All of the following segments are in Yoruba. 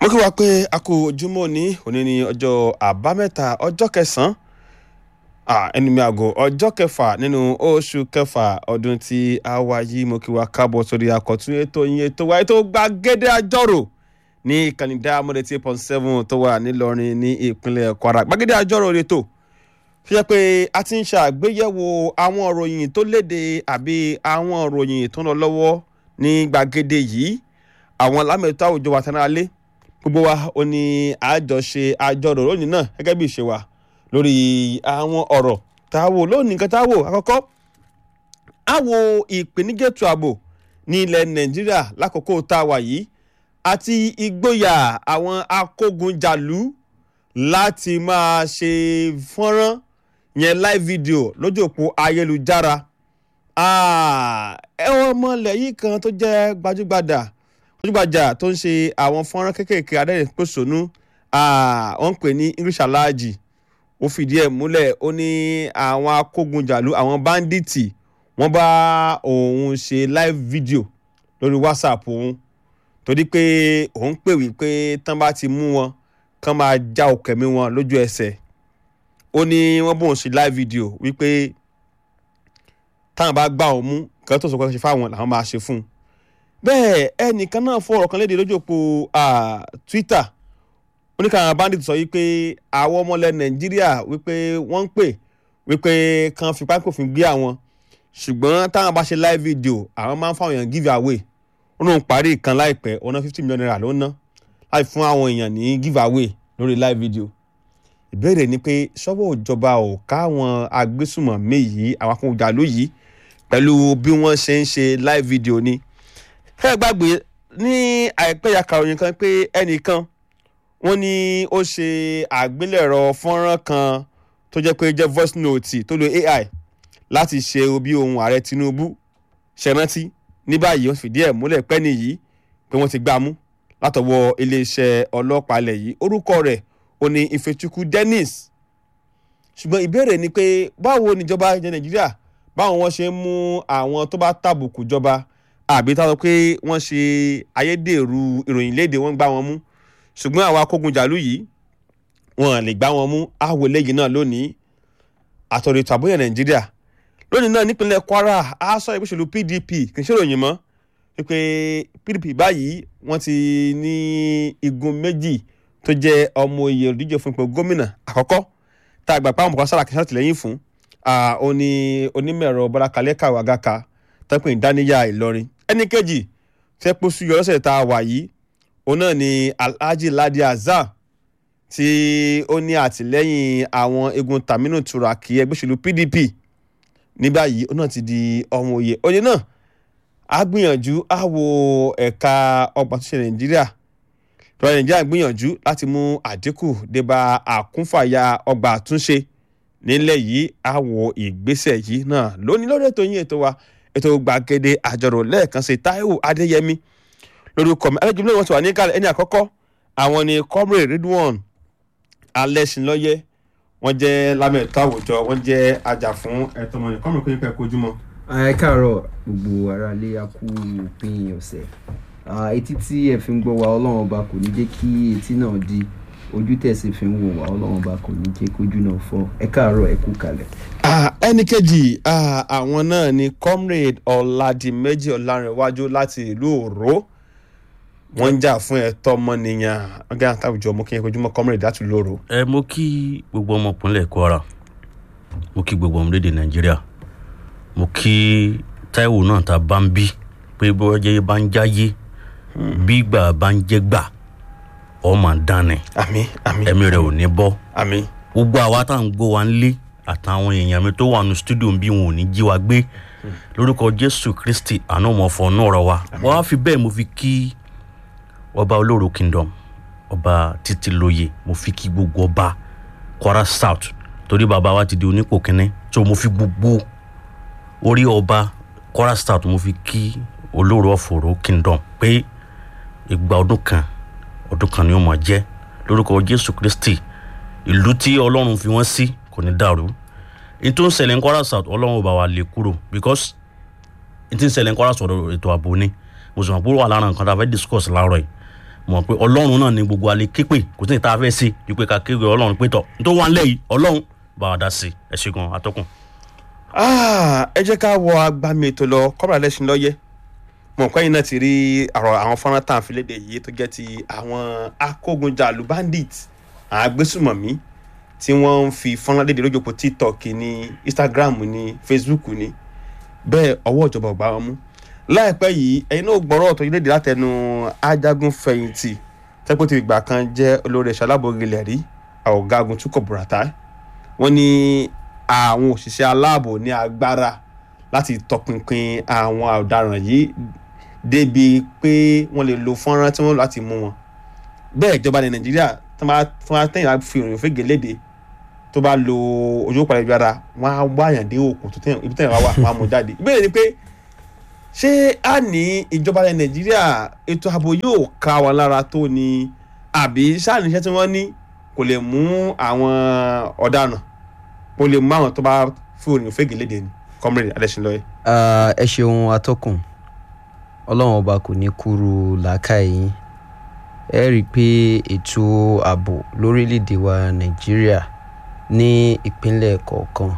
mo kí wa pé a kú ojúmọ́ ní òní ní ọjọ́ àbámẹ́ta ọjọ́ kẹsàn-án ẹni mi àgọ́ ọjọ́ kẹfà nínú oṣù kẹfà ọdún tí a wá yìí mo kí wa káàbọ̀ sórí àkọ́tún ètò yín ètò wa ètò gbàgede àjọrò ní ìkànnì diamond eight point seven tó wà nílọrin ní ìpínlẹ̀ kwara gbàgede àjọrò ètò fi jẹ́ pé a ti ń ṣàgbéyẹ̀wò àwọn ìròyìn tó léde àbí àwọn ìròyìn tó ń lọ lọ́wọ́ ní gbàgede yìí àwọn lámẹ̀tọ́ àwùjọ wa tẹ́lẹ̀ alẹ́ gbogbo wa ó ní àjọṣe àjọrò lónìí náà gẹ́gẹ́ bí ìṣe wa lórí àwọn ọ̀rọ̀ tá a wò lónìí nǹkan tá a wò àkọ́kọ́ a wo ìpèníjètò ààbò ní ilẹ̀ nàìjíríà lákòókò tá a wà yìí àti ìgboyà àwọn akógunjàlú láti máa ṣe fọ́nrán yẹn live video lójú òpó ayélujára ẹ̀wọ̀n ọmọlẹ̀ yìí kan tó jẹ́ gbajúgbajà gbajúgbajà tó ń ṣe àwọn fọ́nrán kéékèèké adẹ́rìn-pòṣónú wọ́n ń pè ní english alhaji ó fìdí ẹ̀ múlẹ̀ ó ní àwọn akógunjàlú àwọn báńdíìtì wọ́n bá òun ṣe live video lórí whatsapp òun torí pé òun pè wípé tán bá ti mú wọn kán máa já òkèmí wọn lójú ẹsẹ̀ ó ní wọ́n bóun ṣe live video wípé táwọn bá gbà òun mú kí tó sọ pé ṣe fáwọn làwọn máa ṣe fún un bẹ́ẹ̀ ẹnìkan náà fọ ọ̀rọ̀ kan léde lójú òpó twitter oníkàwọn bandit sọ wípé àwọn ọmọlẹ̀ nàìjíríà wípé wọ́n ń pè wípé kan fipá kòfin gbé àwọn ṣùgbọ́n táwọn bá ṣe live video àwọn máa ń fáwọn èèyàn give away ó lóun parí ìkan láìpẹ́ ọ̀nà fifty million naira ló ń ná láì fún àwọn èèyàn ní give away lórí live video ìbéèrè ni pé ṣọ́wọ́ ìjọba ò káwọn agbésùmọ̀mí yìí àwọn akóńjàlú yìí pẹ̀lú bí wọ́n ṣe ń ṣe live video ni ẹ gbàgbé ní àìpẹ́ ya kàròyìn kan pé ẹnìkan wọ́n ní ó ṣe àgbélẹ̀rọ fọ́nrán kan tó jẹ́ pé jẹ́ voice note tó lo ai láti ṣe bí ohun ààrẹ tinubu ṣẹrántí ní báyìí wọ́n fìdí ẹ̀ múlẹ̀ pẹ́ nìyí pé wọ́n ti gbá mú látọwọ́ iléeṣẹ́ ọlọ́pàá ilẹ̀ yìí orúkọ rẹ̀ ó ní ifechukwu dennis ṣùgbọ́n ìbéèrè ni pé báwo níjọba ilẹ̀ nàìjíríà báwo wọ́n ṣe ń mú àwọn tó bá tàbùkù jọba àbí táwọn pé wọ́n ṣe ayédèrú ìròyìn léde wọ́n gbá wọn mú ṣùgbọ́n àwọn akógunjàlú yìí wọn lè gbá wọn mú àwọ̀ eléyìí náà lónìí àtọ̀rọ̀ ètò àbóyè nàìjíríà lónìí náà nípínlẹ̀ kwara a sọ ìgbésẹ̀lú pdp kì í ṣe ìròyìn mọ́ wípé pdp báyìí wọ́n ti ní igun méjì tó jẹ́ ọmọ oyè olùdíje fún ipò gómìnà àkọ́kọ́ tá a gbà pé àwọn ọmọkàn sára kìí ṣàtìlẹ́yìn fún ó ní onímọ̀-ẹ̀rọ bọ́lá kalẹ́ kàwé àgàkà tẹ́pẹ́ ìdáníyà ìlọrin ẹnì kejì tẹ́pọ̀ sùn yọ̀ọ́sẹ̀ tá a wà yìí òun náà ni alhaji ladi azar tí ó ní àtìlẹ́yìn àwọn egun taminu turaki ẹgbẹ́ òṣèlú pdp ní báyìí òun náà ti di ọmọ òye òye náà a gbìyànjú a wo ẹ̀ka ọgbà tó ṣe nàìjíríà ìjọba nàìjíríà gbìyànjú láti mú àdínkù débà àkúnfàyà ọgbà àtúnṣe nílẹ̀ yìí a wo ìgbésẹ̀ yìí náà lónìí lórí ètò yín ètò wa ètò gbàgede àjọrò lẹ́ẹ̀kan sí taiwo adéyẹmí lórúkọ mi ẹlẹ́jọ́ lóyún wọn ti wà ní kálẹ̀ ẹni àkọ́kọ́ àwọn ni comrade ridwan alẹ́sìnlọ́yẹ wọ́n jẹ́ lámẹ̀tọ́ àwùjọ wọ́n jẹ́ ajá fún ẹ̀tọ́ ọmọnìyàn comrade kò ní pẹ́ kojúmọ́. ẹ káàárọ̀ gbogbo ara lé akú òpin ọ̀sẹ̀ etí tí ẹ fi ń gbọ́ wa ọlọ́run ọba kò ní jẹ́ kí etí náà di ojú tẹ̀sí fi ń wò wá ọlọ́run ọba kò ní jẹ́ kójú náà fọ́ ẹ káàárọ̀ ẹ kú kalẹ̀. ẹnì kejì àwọn náà ni comrade ọ̀làdìmẹ́jì ọ̀làrìnwájú láti ìlú òró wọ́n ń jà fún ẹ̀tọ́ ọmọnìyàn ọgá àtàwùjọ mo kí ẹ kojúmọ́ comrade láti lóru. ẹ mo kí gbogbo ọmọ ìpínlẹ̀ kwara mo kí gbogbo ọmọ lédè nàìjíríà mo kí táíwò náà ta bá ń bí pé bọ́jẹ́ bá ń jáyé bí gbà bá ń jẹ́ gbà ọmọ dání àmì àmì ẹ̀mí rẹ̀ ò ní bọ́ àmì gbogbo àwa tá à ń gbọ́ wa ń lé àtàwọn èèyàn mi tó wà ní stúdíò bí wọn ò ní jí wa gbé lórúkọ jésù kristi àná ọmọ ọ̀fọ̀ náà rọ wa wọ́n á fi bẹ́ẹ̀ mo fi kí ọba olóró kingdom ọba títí lóye mo fi kí gbogbo ọba kwara south torí bàbá wa ti di onípò kínní so mo fi gbogbo orí ọba kwara south mo fi kí olóró ọ̀fọ̀rọ̀ kingdom pé ìgbà ọdún kan ọdún kan ni ó máa jẹ́ lórúkọ jésù kristi ìlú tí ọlọ́run fi wọ́n sí kò ní dàrú n tó ń ṣẹlẹ̀ ń kwara south ọlọ́run ò bá wa lè kúrò because n tí ń ṣẹlẹ̀ ń kwara south ètò ààbò ni mo sì mọ̀ pé ó wà lára nǹkan tá a fẹ́ discuss láàárọ̀ yìí mọ̀ pé ọlọ́run náà ni gbogbo alẹ́ képe kò sí ní tá a fẹ́ ṣe ju pé ká képe ọlọ́run pé tọ̀ tó wà nílẹ̀ yìí ọlọ́run bá wa dá sí ẹ ṣe gan atọ́kùn. Ah, ẹ jẹ́ ká wọ agbami ètò lọ kọ́bàrà lẹ́sìn lọ́yẹ́ mọ̀ pé yín náà ti rí àrò àwọn fọ́nrán tá à ń fi léde yìí tó jẹ́ ti àwọn akógunjàlù bandit àwọn agbésùmọ̀mí tí wọ́n ń fi fọ́nrán léde lójú òpó tiktok ní instagram ní facebook ní bẹ́ẹ̀ ọwọ́ ìjọba ò gbá wọn mú láìpẹ́ yìí ẹ̀yin náà gbọ́rọ̀ tó léde látẹnu ajagun fẹ̀yìntì tẹ́pẹ́ ti ìgbà kan jẹ́ olórí ẹ̀ṣọ́ alábòrìlẹ̀ rí ọ̀gágun túkọ̀ bùràtà wọ́n ní àwọn òṣìṣẹ́ aláàbò ní agbára láti tọpinpin àwọn ọ̀daràn yìí débi pé wọ́n lè lo fọ́nrán tí wọ́n lò láti mú wọn bẹ́ẹ̀ ìjọba ní nàìjíríà tó bá tó bá tẹ̀yìn láti fi ìròyìn fègè léde tó bá lo ojú òpàdé ibi ara wọ́n á wá àyàn dé òkú tó tẹ̀yìn ibi tẹ̀yìn wá wà wọ́n á mú jáde ìbéèrè ni pé ṣé a ní ìjọba ní nàìjíríà ètò ààbò yóò ká wọn lára tó ni àbí sáà níṣẹ́ tí wọ́n ní kò lè mú àwọn ọ̀daràn kò lè mú àwọn tó bá fi ìròyìn fègè léde ni comrade adesínlọ́yẹ. Ah, ẹ ṣeun atọ́kùn ọlọ́run ọba kò ní kúrú làákàyè yín ẹ rí i pé ètò ààbò lórílẹ̀‐èdè wa nàìjíríà ní ìpínlẹ̀ kọ̀ọ̀kan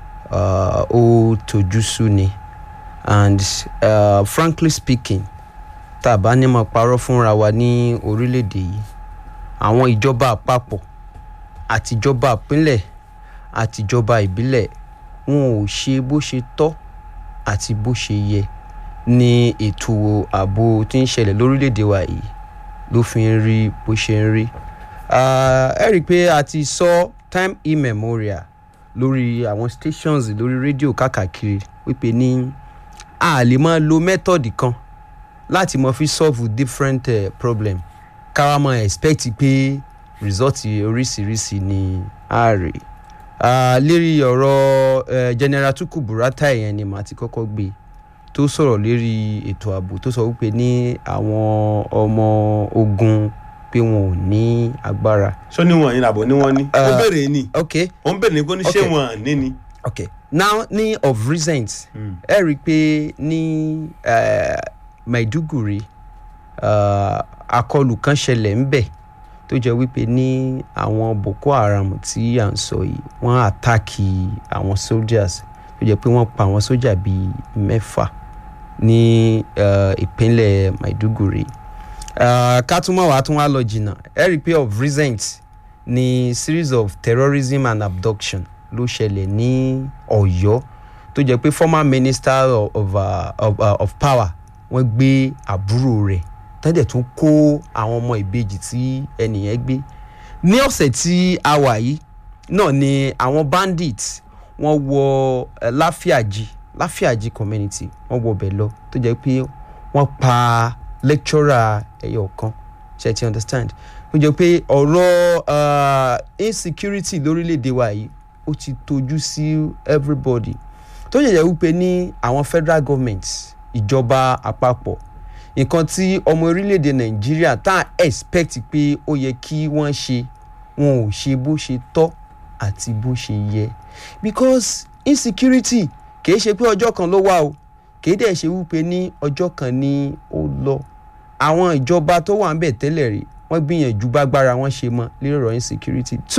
ah, ó tojú sú ni and uh, frankly speaking tá a bá ní máa parọ́ fúnra wa ní orílẹ̀‐èdè yìí àwọn ìjọba àpapọ̀ àtijọba ìpínlẹ̀ àtijọba ìbílẹ̀ wọn ò ṣe bó ṣe tọ́ àti bó ṣe yẹ ní ètò ààbò tí ń ṣẹlẹ̀ lórílẹ̀‐èdè wa yìí ló fi ń rí bó ṣe ń rí. Ah, ẹ rí i pé a ti sọ time immemorial lórí àwọn stations lórí rédíò káàkiri wípé ní a lè máa lo method kan láti máa fi solve different uh, problem káwa máa expect pé result oríṣiríṣi ni a rè Ah, lérí ọ̀rọ̀ eh, general tuku burata yẹn ni màá ti kọ́kọ́ gbé tó sọ̀rọ̀ lérí ètò ààbò tó sọ wípé ní àwọn ọmọ ogun pé wọn ò ní agbára. ṣó ní wọn ní àbò ní wọn ní. ó Uh, béèrè ni ok ó ń béèrè ní kó ní ṣé Okay. wọn ní ni. ok now ní of recent ẹ rí i pé ní eh, maiduguri uh, akọlù kan ṣẹlẹ̀ ńbẹ̀ tó jẹ́ wípé ní àwọn boko haram tí à ń sọ yìí wọ́n àtàkì àwọn soldiers tó jẹ́ pé wọ́n pa àwọn sójà bíi mẹ́fà ní eh, ìpínlẹ̀ maiduguri uh, ká tún mọ̀ wá tún wá lọ jìnnà ẹ rí i pé of recent ní series of terrorism and abduction ló ṣẹlẹ̀ ní ọ̀yọ́ tó jẹ́ pé former minister of, of, uh, of, uh, of power wọ́n gbé àbúrò rẹ̀ tẹ́lẹ̀ tún kó àwọn ọmọ ìbejì tí ẹnìyẹn gbé ní ọ̀sẹ̀ tí a wà yìí náà ni àwọn bandits wọ́n wọ uh, láfíàjì láfíàjì community wọ́n wọ ọbẹ̀ lọ tó jẹ́ pé wọ́n pa lecturer ẹyọ kan ṣe ti understand ó jẹ́ pé ọ̀rọ̀ uh, insecurity lórílẹ̀‐èdè wa yìí ó ti tojú sí everybody tó yẹ jẹ́ wípé ní àwọn federal government ìjọba àpapọ̀ nǹkan tí ọmọ orílẹ̀‐èdè nàìjíríà tá à expect pé ó yẹ kí wọ́n ṣe wọn ò ṣe bó ṣe tọ́ àti bó ṣe yẹ because insecurity kìí ṣe pé ọjọ́ kan ló wà o kìí dẹ̀ ṣe wípé ní ọjọ́ kan ni ó lọ àwọn ìjọba tó wà ń bẹ̀ tẹ́lẹ̀ rí wọ́n gbìyànjú bágbára wọn ṣe mọ́ lórí ọ̀rọ̀ insecurity so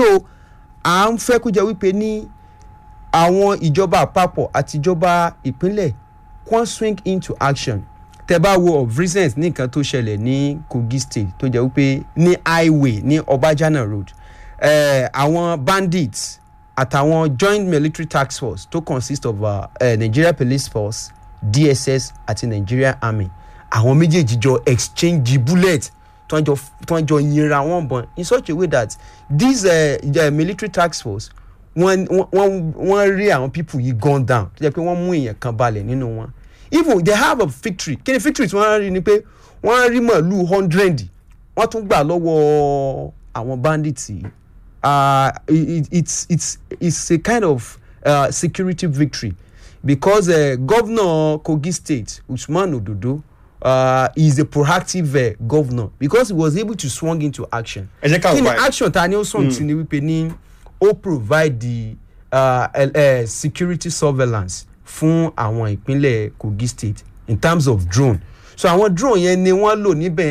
à ń fẹ́ kó jẹ́ wípé ní àwọn ìjọba àpapọ̀ àti ìjọba ìpínlẹ̀ kàn swing into action tẹ bá wo of recent ní nǹkan tó ṣẹlẹ̀ ní kogi state tó jẹ́ wípé ní highway ní ọbàjánà road eh, àwọn bandits àtàwọn joint military task force tó consist of uh, uh, nigeria police force dss àti nigeria army àwọn méjèèjì jọ exchange bullet tó ń jọ tó ń jọ yinra wọn bọ̀n in such a way that this uh, uh, military task force wọ́n wọ́n wọ́n rí àwọn people yìí gun down tó jẹ́ pé wọ́n mú èèyàn kan balẹ̀ nínú wọn even they have a victory kí ni victory tí wọ́n rí ni pé wọ́n rí màálù hundred wọ́n tún gbà lọ́wọ́ àwọn bandits yìí uh, it, it's it's it's a kind of uh, security victory because uh, governor kogi state usman ododo uh, is a proactive uh, governor because he was able to swung into action. ẹ jẹ́ ká kí ni wá ẹ̀. action ta ni ó sọ̀rọ̀ sí ni wípé ní ó provide the uh, uh, security surveillance fún àwọn ìpínlẹ̀ kogi state in terms of drone so àwọn drone yẹn ni wọ́n lò níbẹ̀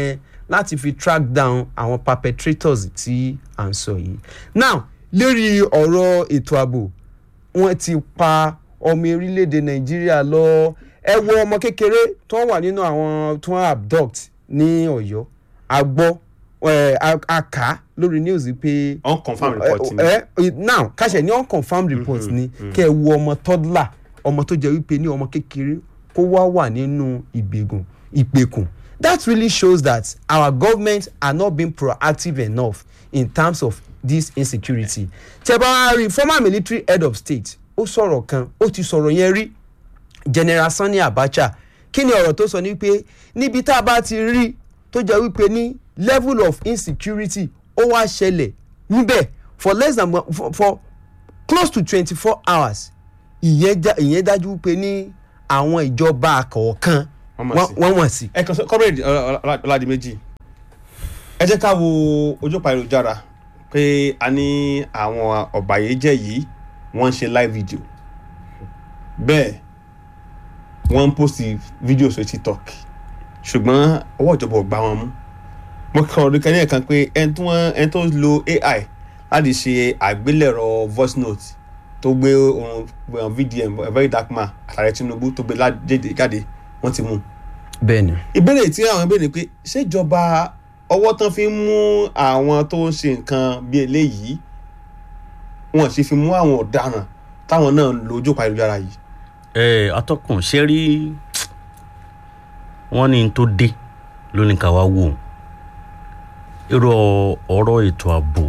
láti fi track down àwọn perpetrators tí à ń sọ yìí now lérí ọ̀rọ̀ ètò ààbò wọ́n ti pa ọmọ orílẹ̀-èdè nàìjíríà lọ ẹ wo ọmọ kékeré tó wà nínú àwọn tó ń abduct ní ọ̀yọ́ a gbọ́ ẹ, a a kà á lórí news pé unconfirmed report ni. ẹ ẹ now káṣẹ ní unconfirmed report ni kẹ ẹ wo ọmọ toddler ọmọ tó jẹ wípé ní ọmọ kékeré kó wá wà nínú ìgbègùn ìpèkùn that really shows that our government are not being proactive enough in terms of this insecurity tẹ bá wá rí former military head of state ó sọ̀rọ̀ kan ó ti sọ̀rọ̀ yẹn rí general sani abacha kí ni ọ̀rọ̀ tó sọ ni pé níbi tá a bá ti rí tó jẹ́ wípé ní level of insecurity ó wá ṣẹlẹ̀ níbẹ̀ for less than for, for close to twenty four hours ìyẹn já- ìyẹn dájú wípé ní àwọn ìjọba kọ̀ọ̀kan Wọ́n mọ̀ sí. wọ́n wọ́n sí. ẹ kàn sọ comrade ọládìméjì ẹ jẹ́ ká wo ojú pa ayélujára pé a ní àwọn ọ̀bàyéjẹ́ yìí wọ́n ń ṣe live video bẹ́ẹ̀ wọ́n ń post video sórí tiktok ṣùgbọ́n ọwọ́ ìjọba ò gbá wọn mú mo kàn rí kẹ́ni ẹ̀kan pé ẹni tó wọ́n ẹni tó lo ai láti ṣe àgbélẹ̀rọ voice note tó gbé ohun vdm a very dark man àtàrẹ tinubu tó gbé lájèdè jáde wọ́n ti mú un bẹ́ẹ̀ni. ìbéèrè tí àwọn ìbéèrè pé ṣèjọba ọwọ́ tán fi ń mú àwọn tó ń ṣe nǹkan bí eléyìí wọn sì fi mú àwọn ọ̀daràn táwọn náà ń lo ojú pa ayélujára yìí. ẹ atọ́kùn ṣe rí wọ́n ní n tó dé lónìí ká wá wò ó irú ọ̀rọ̀ ètò ààbò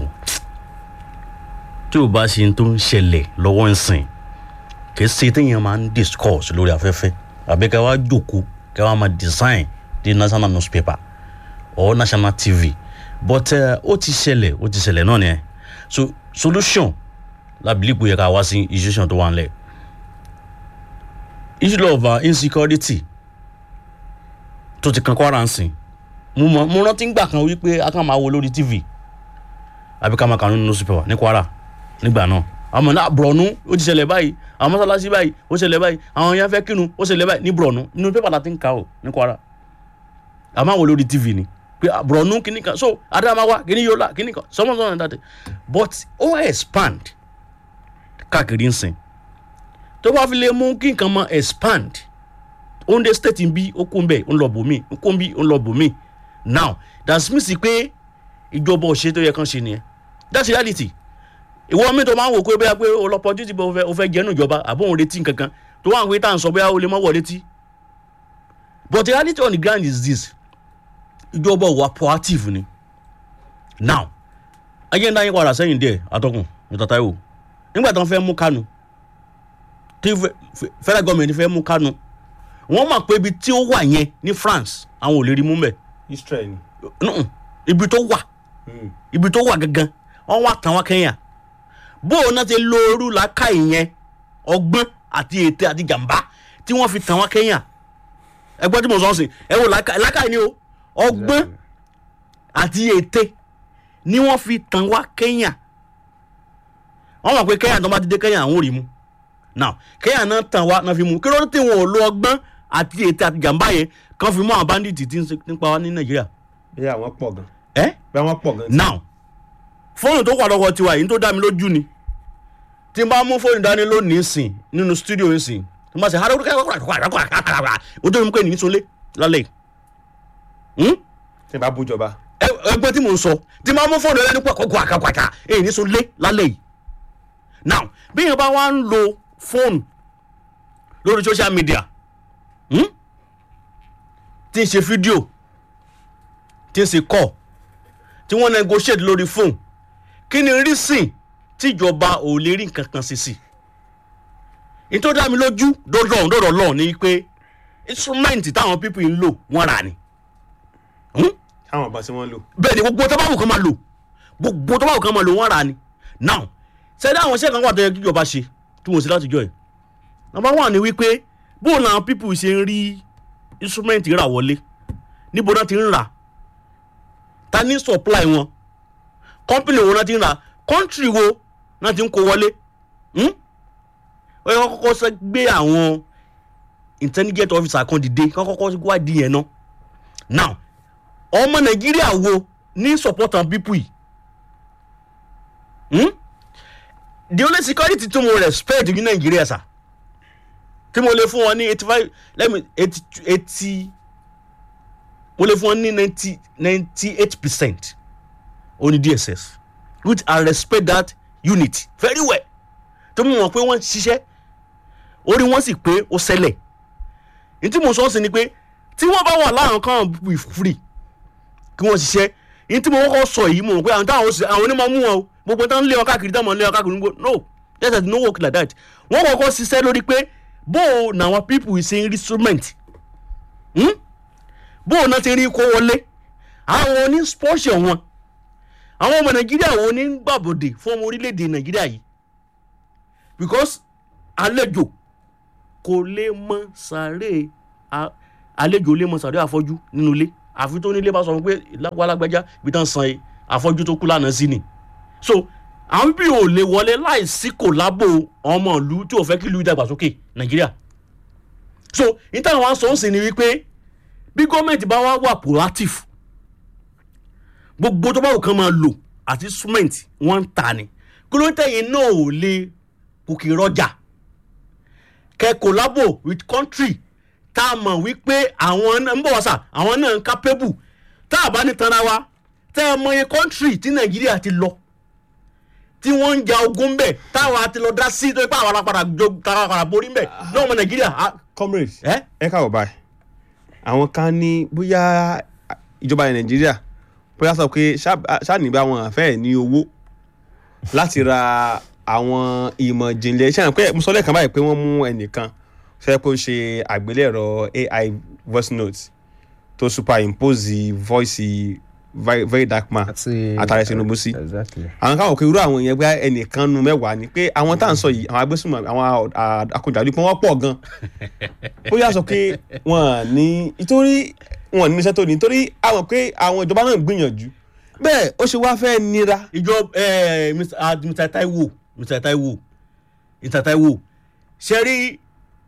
tí ò bá ṣe n tó ń ṣẹlẹ̀ lọ́wọ́ ń sìn kì í ṣe téèyàn máa ń discuss lórí afẹ́fẹ́ àbí ká wá jòkó ká wá máa design the national newspaper or national tv but uh, ó ti ṣẹlẹ̀ ó ti ṣẹlẹ̀ náà nìyẹn so solution lábìlípò yẹ ká wá sí institution tó wà nílẹ̀ issue of uh, insecurity tó ti kan kwara ń sìn mo mọ mo rántí ngbà kan wípé a kàn máa wo lórí tv àbí ká máa kà nínú newspaper ní kwara nígbà náà àmọ́ náà bùrọ̀nù ó ti ṣẹlẹ̀ báyìí àwọn mọ́sálásí báyìí ó ṣẹlẹ̀ báyìí àwọn yẹn fẹ́ kírun ó ṣẹlẹ̀ báyìí ní bùrọ̀nù nínú pépà la ti ń kà ó ní kwara àmọ́ àwọn lórí tv ni pé ah, bùrọ̀nù kìíní kan so adamawa kìíní yola kìíní kan sọmọsọmọ náà dàtẹ but ó expand káàkiri ń sìn tó bá fi lè mú kí nǹkan mọ expand ounde state ń bí ó kún bẹ́ẹ̀ ó ń lọ bòmí ó kún bí ó ń lọ bòmí now that's mean sí pé ìjọba òṣèré tó yẹ kán ṣe nìyẹn that's reality ìwọ mi tó máa ń wò pé bóyá pé o lọ pọ̀ títí bó o fẹ́ jẹ́nu ìjọba àbó òun retí nǹkankan tó wà ń pé tá à ń sọ bóyá o lè mọ́ wọ̀ létí but the reality on the ground is this ìjọba òwà proactive ni now ayé ń dá yín padà sẹ́yìn díẹ̀ atọ́kùn mr taiwo nígbà tí wọ́n fẹ́ mú kánú tí fẹ- fẹ- federal government fẹ́ mú kánú wọ́n mọ̀ pé ibi tí ó wà yẹn ní france àwọn ò lè rí mú mẹ́ israel ni. Mm-mm. ibi tó wà Mm. ibi tó wà gangan wọ́n wá tàn wá kẹ́yà bó o náà ti lo orú làákà ìyẹn ọgbọ́n àti ète àti jàǹbá tí wọ́n fi tàn wá kẹ́yà ẹgbọ́n tí mo sọ ọ́ sìn ẹ wo làákà làákà ni o ọgbọ́n àti ète ni wọ́n fi tàn wá kẹ́yà wọ́n mọ̀ pé kẹ́yà tó bá ti dé kẹ́yà àwọn ò rí mu now kẹ́yà náà tàn wá náà fi mu kí ló dé tí wọn ò lo ọgbọ́n àti ète àti jàǹbá yẹn kan fi mú àwọn bandits tí ń ṣe- tí ń pa wá ní nàìjíríà bí àwọn pọ̀ gan. ẹ́ bí àwọn pọ̀ gan. now fóònù tó wà lọ́wọ́ tiwa yìí tó dá mi lójú ni tí n bá mú fóònù dání lónìí sìn nínú stúdíò ń sìn tí n bá ṣe hàrá o tó ní pé ní sọlé lálẹ́ yìí tí bá bújọba. ẹ- ẹgbẹ́ tí mò ń sọ tí n bá mú fóònù ẹlẹ́ni pàkọ́kọ́ àkàkàkà èyí ní sọlé lálẹ́ yìí now bí yẹn bá wá ń lo fóònù lórí social media hmm? tí ń ṣe fídíò tí ń ṣe kọ́ tí wọ́n negotiate lórí fóònù kí ni reason tíjọba ò lè rí nǹkan kan sí sí i tó dá mi lójú dọ́dọ̀ dọ́dọ̀ lọ́ọ̀ ni pé instrument táwọn people ń lò wọ́n rà ni Hmm? táwọn ọba tí wọ́n lò. bẹ́ẹ̀ ni gbogbo tó bá wù kán máa lò gbogbo tó bá wù kán máa lò wọ́n rà ni now sẹ́dá àwọn iṣẹ́ kan wà tó yẹ kíjọba ṣe tí wọ́n ṣe láti jọ ẹ̀ number one ni wípé bóun làwọn people ṣe ń rí instrument rà wọlé níbo náà ti ń rà ta ní supply wọn company wo náà ti ń rà country wo náà ti ń kó wọlé hmm? ó yẹ kó kọ́kọ́ sẹ́ gbé àwọn intelligent officer kan dìde kó kọ́kọ́ wádìí yẹn náà now ọmọ nàìjíríà wo ní support and people yìí hmm? the only security tí mo respect ní nàìjíríà sà tí mo lè fún wọn ní eighty five let me eighty eighty mo lè fún wọn ní ninety ninety eight percent oní dss which i respect that unit very well tó mú wọn pé wọ́n ṣiṣẹ́ orí wọn sì pé ó ṣẹlẹ̀ ní tí mo sọ sí ni pé tí wọ́n bá wà láàrín kan be free kí wọ́n ṣiṣẹ́ ní tí mo kọ́kọ́ sọ yìí mo rò pé àwọn táwọn ṣe àwọn onímọ̀ mú wọn o gbogbo tán lé wọn káàkiri táwọn lé wọn káàkiri gbogbo no yes i no work like that wọ́n kọ́kọ́ ṣiṣẹ́ lórí pé bó o làwọn people ṣe ń rí instrument hmm? bó o náà ti rí kó wọlé àwọn oní spọ́ṣẹ̀ wọn àwọn ọmọ nàìjíríà wo ní gbàbọ̀dè fún ọmọ orílẹ̀-èdè nàìjíríà yìí because àlejò kò lè mọ sàárè a- àlejò lè mọ sàárè àfọ́jú nínú ilé àfi tó nílé bá sọ fún pé lágbálágbájá ibi tán san e, àfọ́jú tó kú lánàá sí ni so àwọn bí ò lè wọlé láìsí kò lábò ọmọ ìlú tí ò fẹ́ kí ìlú ìdàgbàsókè nàìjíríà so níta àwọn sọ ń sìn ni wípé bí gọ́ọ̀mẹ̀ntì bá wá wà proactive gbogbo tó bá wù kán máa lò àti instrument wọ́n ń ta ni kí ló ń tẹ̀yìn náà ò lè kòkè rọjà kẹ collabo with country tá a mọ̀ wípé àwọn náà ń bọ̀ wá sà àwọn náà ń capable tá a bá ní tanra wa tẹ́ ẹ mọ iye country tí nàìjíríà ti lọ tí wọ́n ń ja ogun bẹ̀ táwa ti lọ dá sí tó ipá àwọn alápàdà jọ táwa padà borí bẹ̀ náà ọmọ nàìjíríà ah, comrade ẹ ẹ káwọ báyìí àwọn kan ní bóyá ìjọba nàìjíríà bóyá sọ pé ṣáàní wọn àfẹ́ ní owó láti ra àwọn ìmọ̀ ìjìnlẹ̀ ṣáà pé mo sọ lẹ́ẹ̀kan báyìí pé wọ́n mú ẹnìkan ṣe pé ó ṣe àgbélẹ̀rọ ai voice note tó superimpose voice very very dark man àtàrẹ tinubu sí exactly. àwọn káwọn kò irú àwọn yẹn bá ẹnìkan nu mẹ́wàá ni pé àwọn tá à ń sọ yìí àwọn agbésùnmọ̀ àwọn akọ̀jàdú pé wọ́n pọ̀ gan ó yà sọ pé wọ́n ní nítorí wọ́n ní iṣẹ́ tó ní nítorí àwọn pé àwọn ìjọba náà ń gbìyànjú bẹ́ẹ̀ ó ṣe wá fẹ́ nira ìjọ ẹ Mr. ah, Mr. Taiwo Mr. Taiwo Mr. Taiwo ṣe rí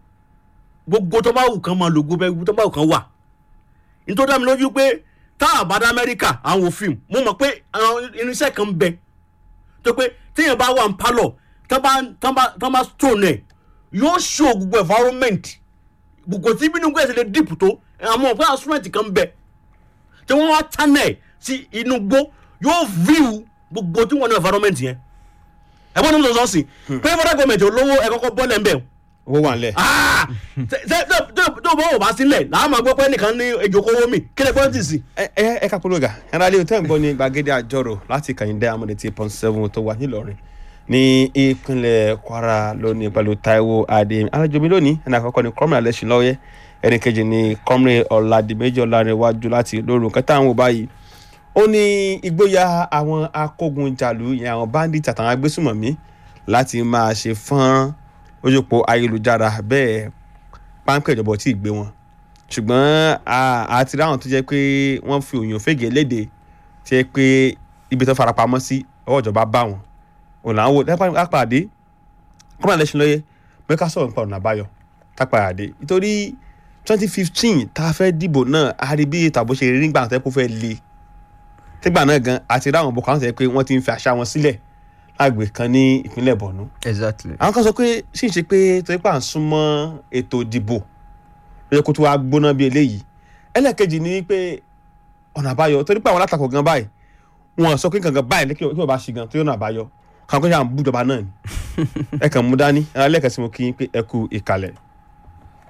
gbogbo tó bá wù kán máa lò gbogbo tó bá wù kán wà nítorí àmì lójú pé tá a bá dá Amẹ́ríkà àwọn òfin mo mọ̀ pé àwọn irinṣẹ́ kan ń bẹ tó pé téèyàn bá wà ń pálọ̀ tán bá tán bá tán bá stone ẹ̀ yóò show gbogbo environment gbogbo tí bínú gbèsè lè dìpù tó àwọn ọ̀pẹ́ instrument kan ń bẹ tí wọ́n wá channel sí inú gbó yóò view gbogbo tí wọ́n ní environment yẹn ẹ̀gbọ́n ní mo sọ sí pé federal government olówó ẹ̀ kọ́kọ́ bọ́lẹ̀ ń bẹ̀ owó wà nílẹ̀. ah ṣe ṣe tó tó bọ́ ò bá sílẹ̀ làá máa gbọ́ pé nìkan ní ejòkówó mi kí lè pọ́ńtì sí. ẹ ẹ ẹ ká polówó ga ẹnra ilé tẹ́ ń gbọ́ ní gbàgede àjọrò láti kàyíndé amúlẹ̀ tí pọ́n seven tó wà nílọrin ní ìpínlẹ̀ kwara lónìí pẹ̀lú taiwo adéyẹmí alájọbí lónìí ẹni àkọ́kọ́ ni kọ́mìnà lẹ́sìn lọ́yẹ́ ẹni kejì ni kọ́mìnà ọ̀làdìmẹ́jọ lárẹ̀wájú láti lóru nǹkan táwọn ò báyìí ó ní ìgboyà àwọn akógunjàlú ìyẹn àwọn bandits àtàwọn agbésùmọ̀mí láti máa ṣe fọ́nrán ojúpọ̀ ayélujára bẹ́ẹ̀ páńpẹ́ ìjọba ò tí ì gbé wọn ṣùgbọ́n àti ráwọn tó jẹ́ pé wọ́n fi òyìn òfégè léde tí ẹ pé ibi tó farapamọ́ sí ọwọ́ ìjọba bá wọn òun là ń wò lápàdé kọ́mọ̀ lẹ́sìn lọ́yẹ pé ká sọ̀rọ̀ nípa ọ̀nà àbáyọ tápàdé nítorí twenty fifteen tá a fẹ́ dìbò náà a rí bí tàbó ṣe rí nígbà tó yẹ kó fẹ́ le tígbà náà gan àti ráwọn boko haram tó yẹ pé wọ́n ti ń fi àṣà wọn sílẹ̀ lágbè kan ní ìpínlẹ̀ borno exactly. àwọn kan sọ pé sì ń ṣe pé torí pà ń súnmọ́ ètò ìdìbò ló yẹ kó tó wá gbóná bí eléyìí ẹlẹ́ẹ̀kejì ni pé ọ̀nà àbáyọ torí pé àwọn alátakò gan báyìí wọn sọ pé kankan báyìí kí wọ́n bá ṣe gan tó yẹ ọ̀nà àbáyọ kàn kó yà ń bú ìjọba náà ni ẹ kàn mú dání ẹlẹ́ẹ̀kẹ́ sí mo kí yín pé ẹ kú ìkàlẹ̀.